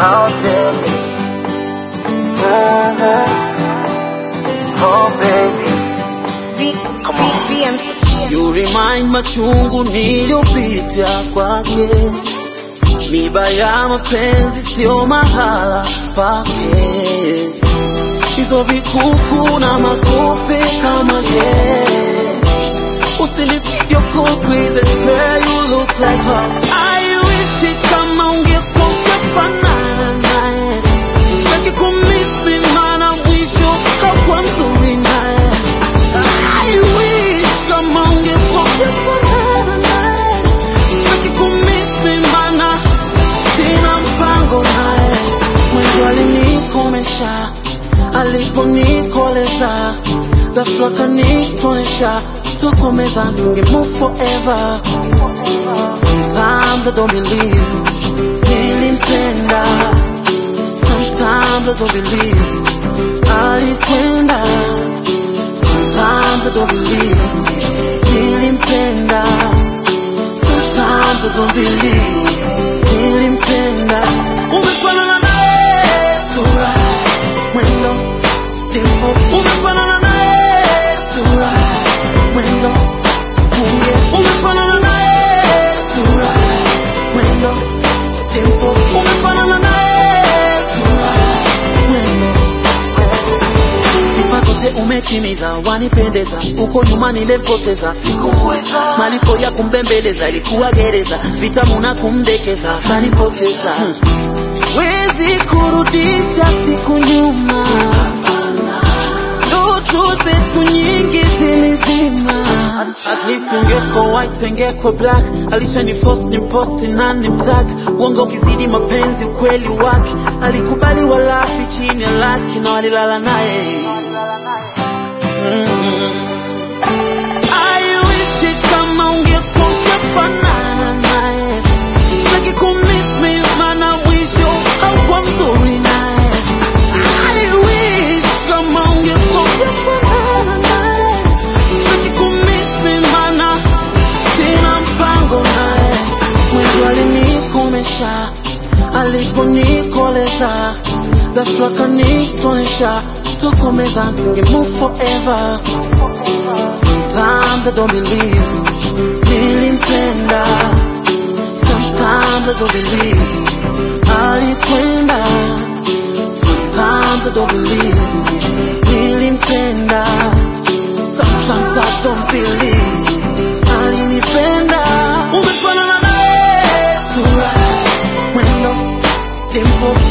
Oh baby. Mhm. Oh baby. Come on. You remind machungu niliyopita kwake, miba ya mapenzi sio mahala pake, hizo vikuku na makope kama ye. Usinipige please, I swear you look like her. I wish kama ungekuwa ukifanana naye, sitaki kumiss me, maana mwisho kakuwa mzuri naye. I wish kama ungekuwa ukifanana naye, sitaki kumiss me, maana sina mpango naye. Mwenzo alinikomesha aliponikoleza, ghafla kanitonesha, tokomeza singe move forever. Sometimes I don't believe nilimpenda, sometimes I don't believe alikwenda, sometimes I don't believe nilimpenda, sometimes I don't believe nilimpenda. Umefanana naye sura, mwendo, dimpo, umefanana naye sura, mwendo, bunge, umefanana naye sura, mwendo, dimpo, umefanana naye sura, mwendo sifa zote umetimiza, wanipendeza, uko nyuma nilipoteza, sikuweza malipo ya kumbembeleza, ilikuwa gereza, vitamu na kumdekeza, kanipoteza siwezi kurudisha siku nyuma, ndoto zetu nyingi zilizima. At least ungeko white ungeko black, alishani force ni posti na ni mtag, uongo ukizidi mapenzi ukweli wake, alikubali walafi chini ya laki na walilala naye. I wish kama ungekuwa ukifanana naye, sitaki kumiss me, maana mwisho haukuwa mzuri naye. I wish kama ungekuwa ukifanana naye, sitaki kumiss me, maana sina mpango naye. Mwenzo alinikomesha aliponikoleza, ghafla kanitonesha, tokomeza singe move forever. Sometimes I don't believe nilimpenda, sometimes I don't believe alikwenda, sometimes I don't believe nilimpenda, sometimes I don't believe alinipenda. Umefanana naye sura, mwendo, dimpo,